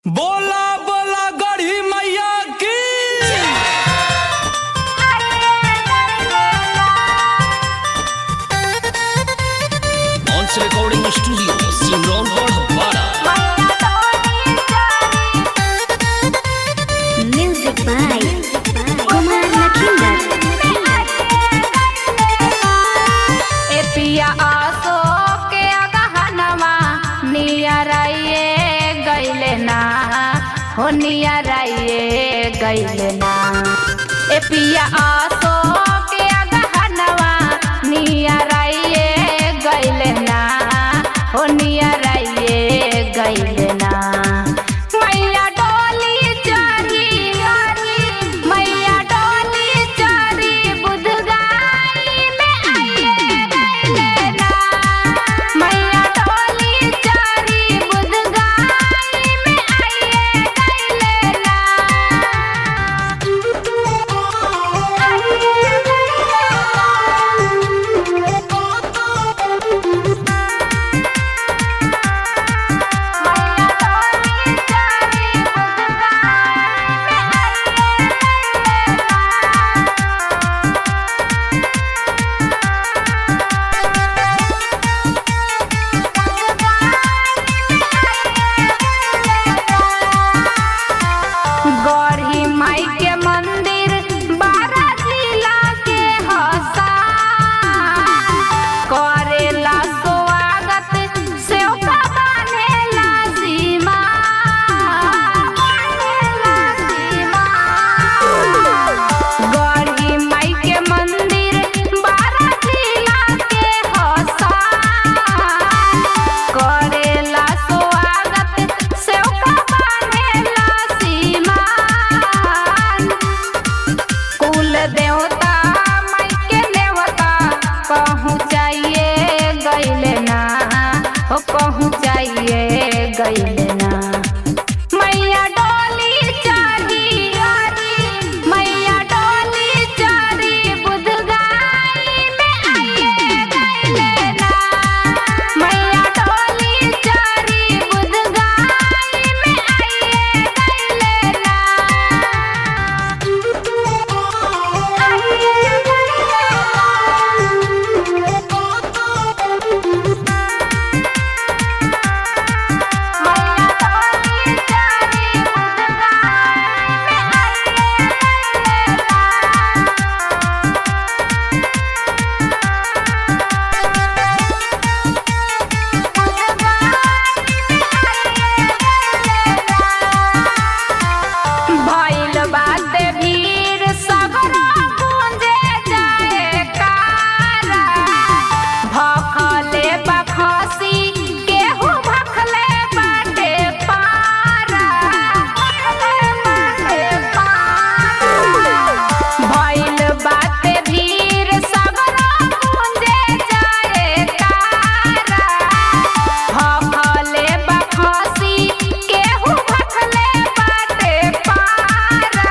बोला बोला गढ़ी मैया की Once Recording Studio, Simron Bora. Music by Kumar Lakhinder. ए पिया आसो के अगहनवा नियराइए गइले ना हो नियराइए गइले ना ए पिया आसो के अगहनवा नियराइए गइले ना हो नियराइए गइले ना मैया डोली चढ़ी मैया डोली चढ़ी बुध गाई में आइए गइले ना मैया डोली चढ़ी बुध गाई में आइए गइले ना मैया डोली चढ़ी बुध गाई में आइए गइले ना गढ़ी माई के मंदिर बारह जिला के हसा करेला स्वागत सेवका बनेला सीमा बनेला सीमा गढ़ी माई के मंदिर बारह जिला के हसा करेला स्वागत सेवका बनेला सीमा कुल देवता माई के देवता पहुँचाइए गइले ना हो पहुँचाइए गइले ना मैया डोली चढ़ी मैया डोली चढ़ी बुध गाई में आइए गइले ना मैया डोली चढ़ी बुध गाई में आइए गइले ना भइल बाटे भीड़ सगरो गूंजे जाए कारा भखले बखसी केहू भखले बाटे पारा भखले बाटे पारा भइल बाटे भीड़ सगरो गूंजे जाए कारा भखले बखसी केहू भखले बाटे पारा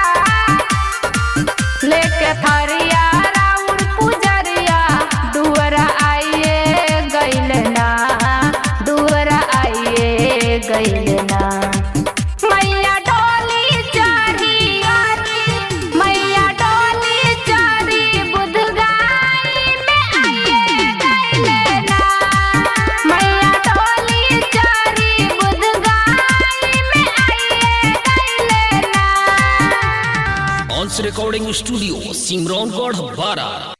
लेके थरिया राउर पुजरिया दुअरा आइए गइले ना दुअरा आइए गइले ना मैया डोली चढ़ी मैया डोली चढ़ी बुध गाई में आइए गइले ना मैया डोली चढ़ी बुध गाई में आइए गइले ना Once Recording Studio, Simron Bora.